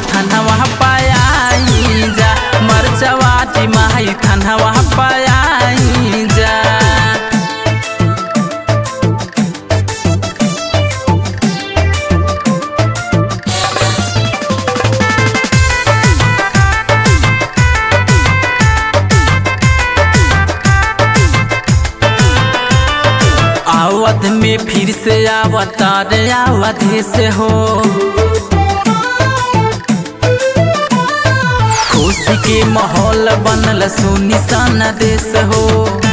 थानवा पाई जा मरचवाटी माई थानवा पाई जा आवध में फिर से अवतार आवधे से हो खुशी के माहौल बनल सुनी सन देश हो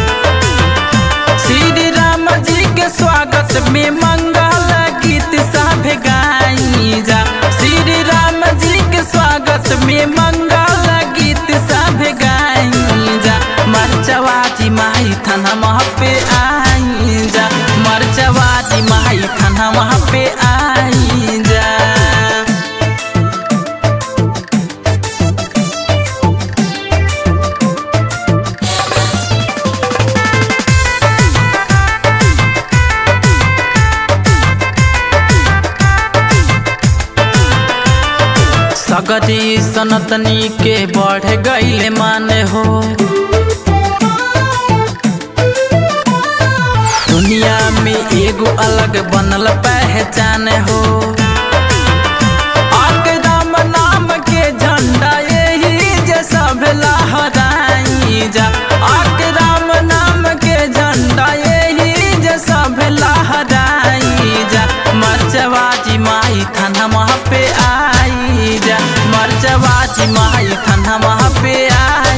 श्री राम जी के स्वागत में मंगल गीत सब गाई जा श्री राम जी के स्वागत में मंगल गीत सब गाई जा मरचवाजी माई थाना वहाँ पे आई जा मरचवाजी माई थाना वहाँ पे आई जा सगरी सनतनी के बढ़ गईले माने हो दुनिया में एगो अलग बनल पहचान हो आके राम नाम के झंडा यही जे सब लहराई जा आके राम नाम के झंडा यही जे सब लहराई जा मरचवाजी माई थाना वहाँ पे आई जा मरचवाजी माई थाना वहाँ पे आई